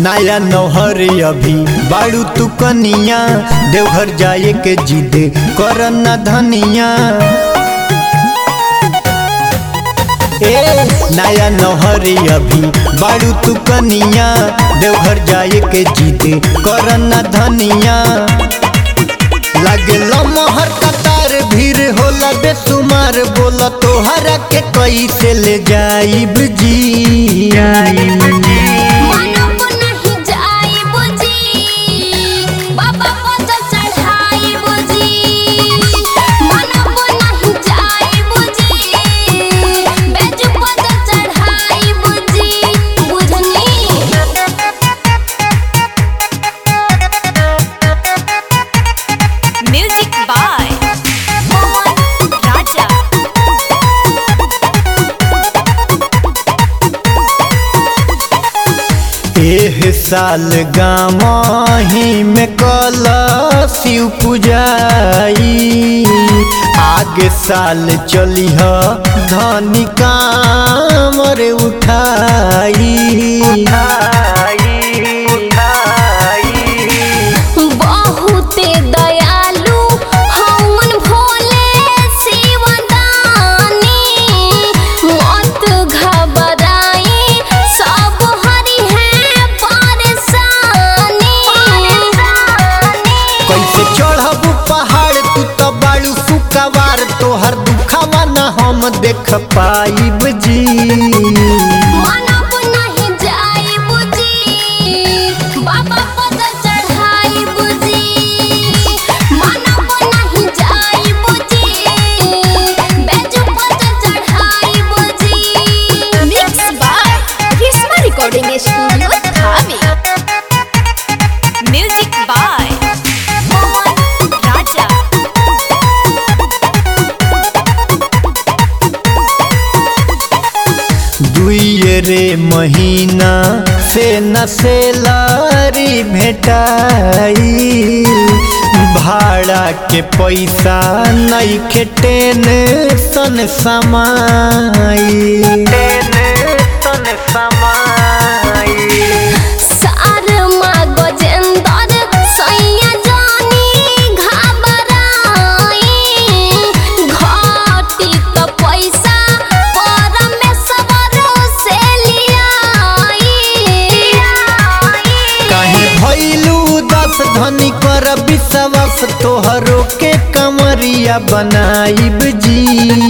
नया नौहर अभी बाड़ू तू कनिया देवघर जाए के जिद कर न धनिया ए नया नौहर अभी बाड़ू तू कनिया देवघर जाए के जिद कर न धनिया लगे लमहर कतार भीड़ होला बेसुमार बोला तोहरा के कैसे ले जाइब जी मनब नहीं जाई बुझी बाबा पद चढ़ाई बुझी मनब नहीं जाई बुझी बेज पद चढ़ाई बुझी बुझनी Music by Mohan Raja. एह साल गामही में कल शिव पुजाई आगे साल चली ह धनी कामर उठाई बहुते दयालु हवन भोले शिवदानी मत घबराई सब हरि है परेशानी कैसे चढ़ब पहाड़ तू तो बाड़ू सुकवार तोहर दुखावा न हम देख पाइब जी मनब नहीं जाई बुझी बाबा पद चढ़ाई बुझी मनब नहीं जाई बुझी बेजू पद चढ़ाई बुझी Mixed by Risma Recording Studio, Dhami. Music by Mohan Raja. दुइये रे महीना से न सेलारी भेटाई भाड़ा के पैसा नहीं के टेंशन समाई टेंशन समाई सार माँ गजेंदर सैया जानी घबराई घटी तो पैसा परमेश्वर से लियाई काहे भैलू दस धनी कर विश्वास तोहरो के कमरिया बनाइब जी